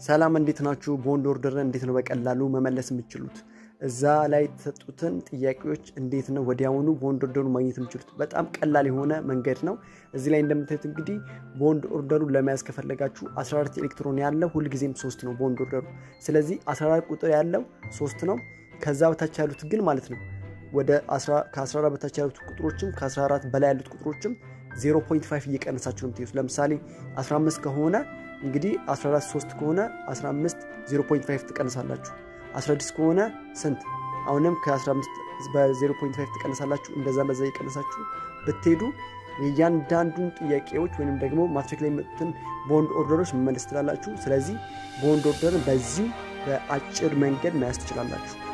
ሰላም እንዴት ናችሁ? ቦንድ ኦርደርን እንዴት ነው በቀላሉ መመለስ የምችሉት? እዛ ላይ የተሰጡትን ጥያቄዎች እንዴት ነው ወዲያውኑ ቦንድ ኦርደሩን ማግኘት የምችሉት? በጣም ቀላል የሆነ መንገድ ነው። እዚህ ላይ እንደምታዩት እንግዲህ ቦንድ ኦርደሩን ለመያዝ ከፈለጋችሁ 14 ኤሌክትሮን ያለው ሁልጊዜም ሶስት ነው ቦንድ ኦርደሩ። ስለዚህ 14 ቁጥር ያለው ሶስት ነው። ከዛ በታች ያሉት ግን ማለት ነው ወደ ከ14 በታች ያሉት ቁጥሮችም ከ14 በላይ ያሉት ቁጥሮችም 0.5 እየቀነሳችሁ ነው የምትይዙት። ለምሳሌ 15 ከሆነ እንግዲህ 14 3 ከሆነ 15 0.5 ትቀንሳላችሁ። 16 ከሆነ ስንት? አሁንም ከ15 በ0.5 ትቀንሳላችሁ። እንደዛ በዛ እየቀነሳችሁ ብትሄዱ የእያንዳንዱን ጥያቄዎች ወይም ደግሞ ማትሪክ ላይ የመጡትን ቦንድ ኦርደሮች መመለስ ትችላላችሁ። ስለዚህ ቦንድ ኦርደርን በዚሁ በአጭር መንገድ መያዝ ትችላላችሁ።